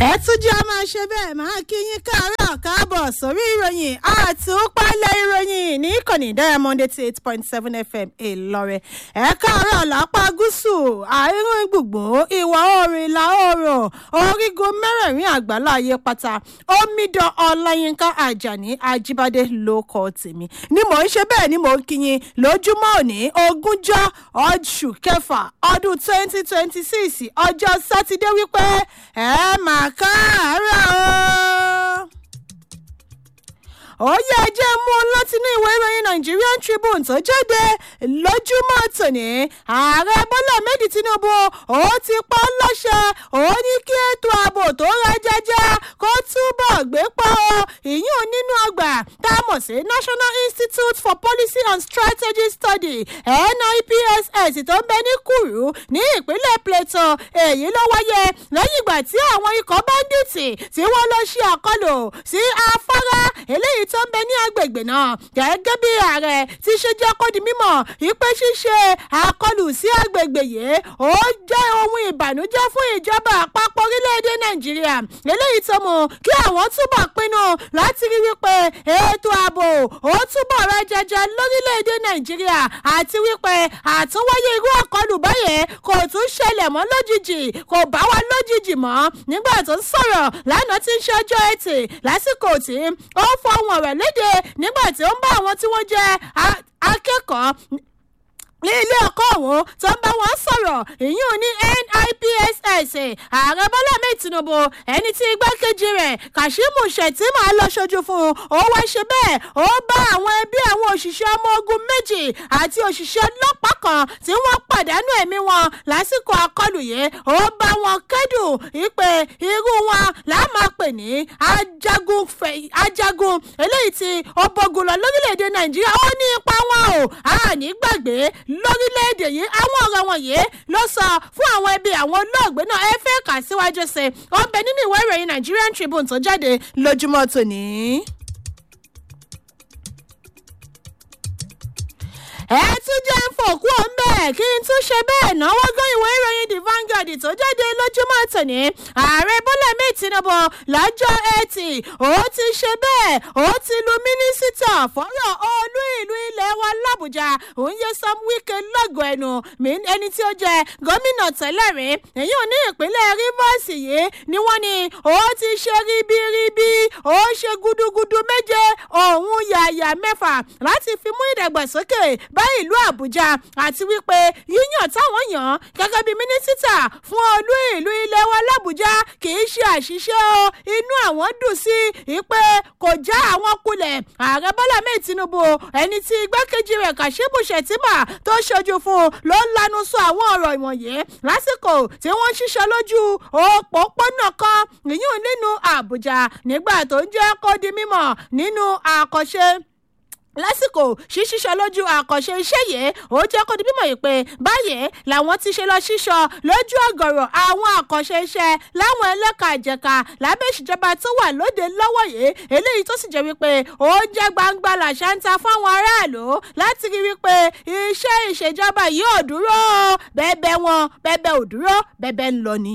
ẹ tún jẹ́ a máa ṣe bẹ́ẹ̀ máa kí yín káàárọ̀ káàbọ̀ sórí ìròyìn àtúpalẹ̀ ìròyìn ní ìkànnì diamond eighty eight point seven fm ìlọrin ẹ káàárọ̀ lápá gúúsù àárín gbùngbùn ìwà oòrùn ìlà oòrùn orígun mẹ́rẹ̀ẹ̀rin àgbáláyé pátá omidan ọláyínká àjàní ajíbádé ló kọ tèmi ni mò ń ṣe bẹ́ẹ̀ ni mò ń kí yín lójúmọ́ òní ogúnjọ́ oṣù kẹfà ọdún twenty twenty six ọjọ́ sátidé wípé ẹ máa káàárọ̀ o ó yẹ ẹjẹ́ mú un látinú ìwé ìròyìn nigerian tribune tó jáde lójúmọ́ tòní ààrẹ bọ́lá méjì tinubu ó ti pa ọ́ lọ́ṣẹ ó ní kí ètò ààbò tó ra jẹjẹ kó túbọ̀ gbé pọ́ ọ ìyún nínú ọgbà tá a mọ̀ sí national institute for policy and strategy study nipss tó ń bẹ ní kúrú ní ìpínlẹ̀ plateau èyí ló wáyé lẹ́yìn ìgbà tí àwọn ikọ̀ báńdíìtì tí wọ́n lọ ṣe àkọlù sí afárá eléyìí tó ń bẹ ní agbègbè náà gẹ́gẹ́ bí ààrẹ ti ṣe jẹ́ kó di mímọ̀ ìpè ṣíṣe àkọlù sí agbègbè yìí ó jẹ́ ohun ìbànújẹ́ fún ìjọba àpapọ̀ orílẹ̀-èdè nàìjíríà eléyìí tó mú kí àwọn túbọ̀ pinnu láti rí wípé ètò ààbò ó túbọ̀ rẹ jẹjẹ lórílẹ̀-èdè nàìjíríà àti wípé àtúnwáyé irú àkọlù báyẹn kò tún ṣẹlẹ̀ mọ́ lójijì kò bá wa lójijì mọ́ nígbà tó ń sọ̀rọ̀ lánàá tí ń ṣe ọjọ́ ẹtì lásìkò tí ó fọhùn ọ̀rọ̀ léde nígbà tí ó ń bá àwọn tí wọ́n jẹ́ akẹ́kọ̀ọ́ ní ilé ẹ̀kọ́ ọ̀hún tó ń bá wọn sọ̀rọ̀ ìyún ní nipss ààrẹ bọ́lá mẹ́ẹ̀ tinubu ẹni tí igbákejì rẹ̀ kashimu shettima lọ ṣojú fún un ó wá ṣe bẹ́ẹ̀ ó bá àwọn ẹbí àwọn òṣìṣẹ́ ọmọ ogun méjì àti òṣìṣẹ́ ọlọ́pàá kan tí wọ́n pàdánù ẹ̀mí wọn lásìkò àkọlù yìí ó bá wọn kẹ́dùn ìpè irú wọn làá máa pè ní ajagun ajagun eléyìí tí ó bọ́gun lọ lórílẹ̀‐èdè nàìjíríà ó ní ipa wọn o àní gbàgbé lórílẹ̀‐èdè yìí àwọn ọ̀rọ̀ wọ̀nyí ló sọ fún àwọn ẹbí àwọn olóògbé náà ẹ fẹ́ kà síwájú sí i ó ń bẹ nínú ìwé ìròyìn nigerian tribune tó jáde lójúmọ́ tòní. ẹ tún jẹ́ ń fòkú ọ̀nbẹ́ kí n tún ṣe bẹ́ẹ̀ náwó gan ìwé ìròyìn the vanguard tó jáde lójúmọ́ tòní ààrẹ bọ́lá mi tinubu lọ́jọ́ etí ó ti ṣe bẹ́ẹ̀ ó ti lu mínísítà fọ́rọ̀ olú ìlú ilẹ̀ wa làbújá òun yẹ sam wike lọ́gọ̀ ẹnu ẹni tí ó jẹ gómìnà tẹ́lẹ̀ rí èyí ò ní ìpínlẹ̀ rivers yìí ni wọ́n ní ó ti ṣe ribiribi ó ṣe gudugudu méje òun yàyà mẹ́fà láti fi mú ìdàgbàsókè bá ìlú àbújá àti wípé yíyàn táwọn yàn gẹ́gẹ́ bí mínísítà fún olú ìlú ilẹ̀ wa làbújá kì í ṣe àṣìṣe o inú àwọn dùn sí i pé kò já àwọn kulẹ̀ ààrẹ bọ́lá mẹ́ẹ̀ tinubu ẹni tí igbákejì rẹ̀ kàṣíbù ṣètìmà tó ṣojú fún ló ń lanu sọ àwọn ọ̀rọ̀ ìwọ̀nyí lásìkò tí wọ́n ń ṣiṣẹ́ lójú òpópónà kan ìyún nínú àbújá nígbà tó ń jẹ́ kó di mímọ̀ nínú àkọ́ṣe lásìkò ṣíṣíṣọ lójú àkànṣe iṣẹ́ yìí ó jẹ́ kó di bímọ yìí pé báyìí làwọn ti ṣe lọ ṣíṣọ lójú ọ̀gọ̀rọ̀ àwọn àkànṣe iṣẹ́ láwọn ẹlẹ́ka ìjẹ̀ka lábẹ́ ìṣèjọba tó wà lóde lọ́wọ́ yìí eléyìí tó sì jẹ́ wípé ó jẹ́ gbangba làṣà ń ta fáwọn aráàlú láti rí wípé iṣẹ́ ìṣèjọba yìí ò dúró bẹ́ẹ̀ bẹ́ẹ̀ wọn bẹ́ẹ̀ bẹ́ẹ̀ ò dúró bẹ́ẹ̀ bẹ́ẹ̀ ń lọ ni.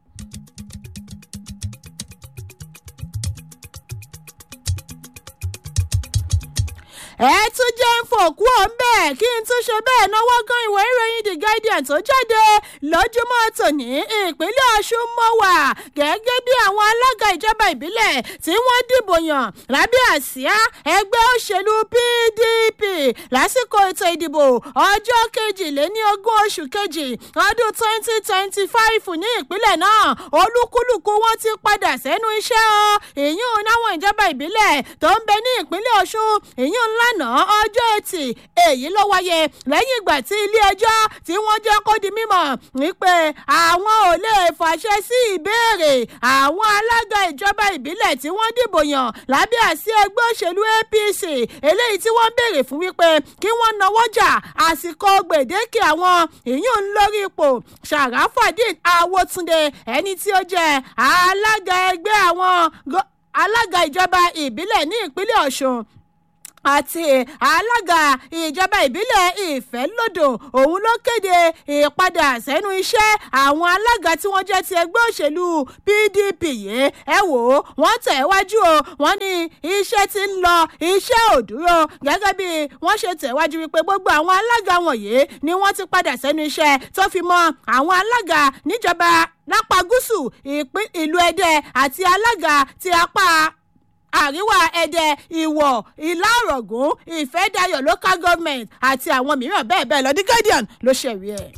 ẹ tún jẹ́ ń fòkú ọ̀n bẹ́ẹ̀ kí n tún ṣe bẹ́ẹ̀ náwó gan ìwé ìròyìn the guardian tó jáde lójúmọ́ tòní ìpínlẹ̀ ọ̀ṣun mọ́ wà gẹ́gẹ́ bí àwọn alága ìjọba ìbílẹ̀ tí wọ́n dìbò yàn lábẹ́ àsíá ẹgbẹ́ òṣèlú pdp lásìkò ètò ìdìbò ọjọ́ kejìléní ogún oṣù kejì ọdún twenty twenty five ní ìpínlẹ̀ náà olúkúlùkù wọn ti padà sẹ́nu iṣẹ́ o ìyún náwọn ìjọba ìbílẹ̀ tó ń bẹ ní ìpínlẹ̀ ọ̀ṣun ìyún ńlá lánàá ọjọ́ etí èyí ló wáyé lẹ́yìn ìgbà tí ilé-ẹjọ́ tí wọ́n jẹ́ kó di mímọ̀ wípé àwọn ò lè fàṣẹ sí ìbéèrè àwọn alága ìjọba ìbílẹ̀ tí wọ́n dìbò yàn lábẹ́ àsí ẹgbẹ́ òṣèlú apc eléyìí tí wọ́n béèrè fún wípé kí wọ́n náwó jà àsìkò gbèdéke àwọn ìyún lórí ipò sàràfàdín àwòtúndé ẹni tí ó jẹ́ alága ẹgbẹ́ àwọn alága ìjọba ìbílẹ̀ ní ìpínlẹ̀ ọ̀ṣun àti alága ìjọba ìbílẹ̀ ìfẹ́lódò òun ló kéde ìpadà sẹ́nu iṣẹ́ àwọn alága tí wọ́n jẹ́ ti ẹgbẹ́ òṣèlú pdp yìí ẹ wò ó wọ́n tẹ̀ wájú o wọ́n ní iṣẹ́ ti ń lọ iṣẹ́ ò dúró gẹ́gẹ́ bí wọ́n ṣe tẹ̀ wájú wípé gbogbo àwọn alága wọ̀nyí ni wọ́n ti padà sẹ́nu iṣẹ́ tó fi mọ́ àwọn alága níjọba lápá gúúsù ìlú ẹdẹ àti alága ti apá àríwá ẹdẹ ìwọ̀ ìlà ọ̀rọ̀gùn ìfẹ́dayọ̀ local government àti àwọn mìíràn bẹ́ẹ̀ bẹ́ẹ̀ lọ the guardian ló ṣẹ̀rí ẹ̀.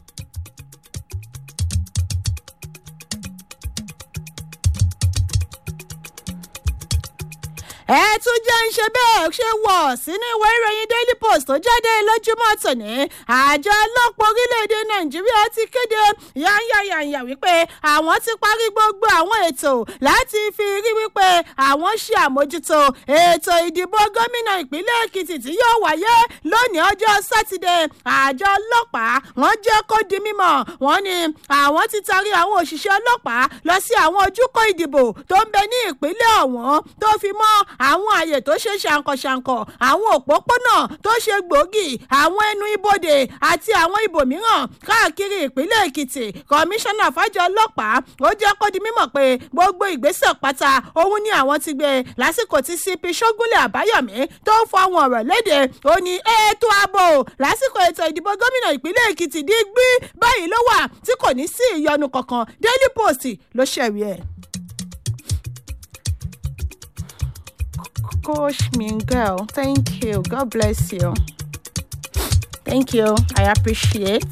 ẹ tún jẹ́ ń ṣe bẹ́ẹ̀ ṣe wọ̀ sínú ìwé ìròyìn daily post tó jáde lójúmọ́ tòní àjọ ọlọ́pàá orílẹ̀-èdè nàìjíríà ti kéde yányányányá wípé àwọn ti parí gbogbo àwọn ètò láti fi rí wípé àwọn ṣe àmójútó ètò ìdìbò gómìnà ìpínlẹ̀ èkìtì tí yóò wáyé lónìí ọjọ́ sátidé àjọ ọlọ́pàá wọ́n jẹ́ kó di mímọ̀ wọ́n ní àwọn ti tarí àwọn òṣìṣẹ́ ọlọ́pàá lọ sí àwọn ojúkọ ìdìbò tó ń bẹ ní ìpínlẹ̀ ọ̀wọ́n tó fi mọ́ àwọn àyè tó ṣe ṣàǹkọ̀ṣàǹkọ̀ àwọn òpópónà tó ṣe gbòógì àwọn ẹnu ibodè àti àwọn ibòmíràn káàkiri ìpínlẹ̀ èkìtì kọmíṣánná fàjọ ọlọ́pàá ó jẹ́ kó di mímọ̀ pé gbogbo ìgbésẹ̀ pátá òun ni àwọn ti gbé lásìkò tí cp ṣógúnlẹ̀ àbáyọ̀mí tó ń fọ àwọn ọ̀rọ̀ léde ó ní ètò ààbò lásìkò ètò ìdìbò gómìnà ìpínlẹ̀ èkìtì dígbí báyìí ló wà tí kò ní sí ìyọnu kankan daily post ló ṣẹ̀rí ẹ̀. Coach Mingel, thank you. God bless you. Thank you. I appreciate.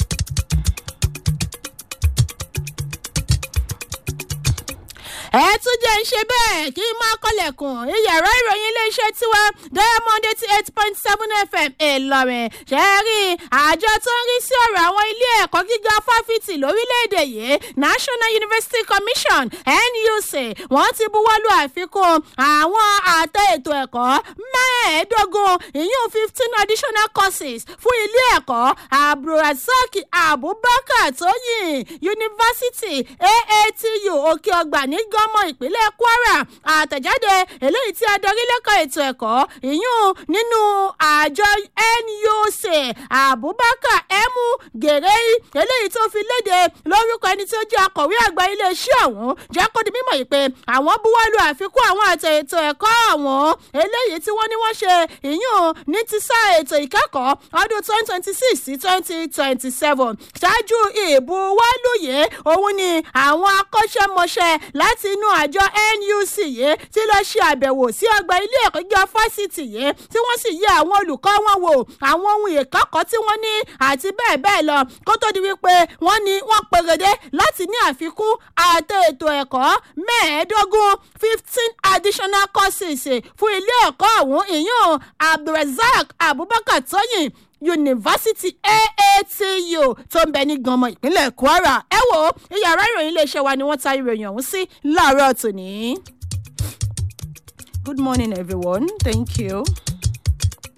ẹ tún jẹ́ ń ṣe bẹ́ẹ̀ kí n máa kọ́lẹ̀kùn ìyàrá ìròyìn iléeṣẹ́ tiwa diamond eighty eight point seven fm ìlọrin ṣẹ́ẹ́rì àjọ tó ń rí sí ọ̀rọ̀ àwọn ilé ẹ̀kọ́ gíga fáfitì lórílẹ̀‐èdè yìí national university commission nuc wọ́n ti buwọ́lu àfikún àwọn àtẹ ètò ẹ̀kọ́ mẹ́ẹ̀ẹ́dógún ìyún fifteen additional courses fún ilé ẹ̀kọ́ abdulrasaq abubakar tóyìn university aatu òkè ọgbà ní gọ́ ọmọ ìpínlẹ̀ kwara àtẹ̀jáde eléyìí tí adarí lẹ́kọ̀ọ́ ètò ẹ̀kọ́ ìyún nínú àjọ nuc abubakar emu gèrèyí eléyìí tó fi léde lórúkọ ẹni tí ó jẹ́ akọ̀wé àgbà iléeṣẹ́ ọ̀hún jẹ́ kó di mímọ̀ yìí pé àwọn buwọ́lu àfikún àwọn àtẹ ètò ẹ̀kọ́ ọ̀hún eléyìí tí wọ́n ní wọ́n ṣe ìyún ní ti sáà ètò ìkẹ́kọ̀ọ́ ọdún twenty twenty six sí twenty twenty seven ṣáájú ìbuwọ́lùyé òun ni àwọn akọ́ṣẹ́mọṣẹ́ láti inú àjọ nuc yìí tí lọ́ọ́ ṣe àbẹ̀wò sí ọgbà ilé ẹ̀kọ́ gíga fásitì yìí tí wọ́n sì yẹ àwọn olùkọ́ wọn wò àwọn ohun ìkẹ́kọ̀ọ́ tí wọ́n ní àti bẹ́ẹ̀ bẹ́ẹ̀ lọ kó tó di wípé wọ́n ní wọ́n pèrèdé láti ní àfikún àtẹ ètò ẹ̀kọ́ mẹ́ẹ̀ẹ́dógún fifteen additional courses fún ilé ẹ̀kọ́ ọ̀hún ìyún abdulrasaq abubakar tóyìn yunifásitì aatu tó ń bẹ ní ganmọ ìpínlẹ̀ kwara ẹ wo ìyàrá ìròyìn iléeṣẹ́ wa ni wọ́n ta ìròyìn ọ̀hún sí láàárọ̀ tòní. good morning everyone thank you.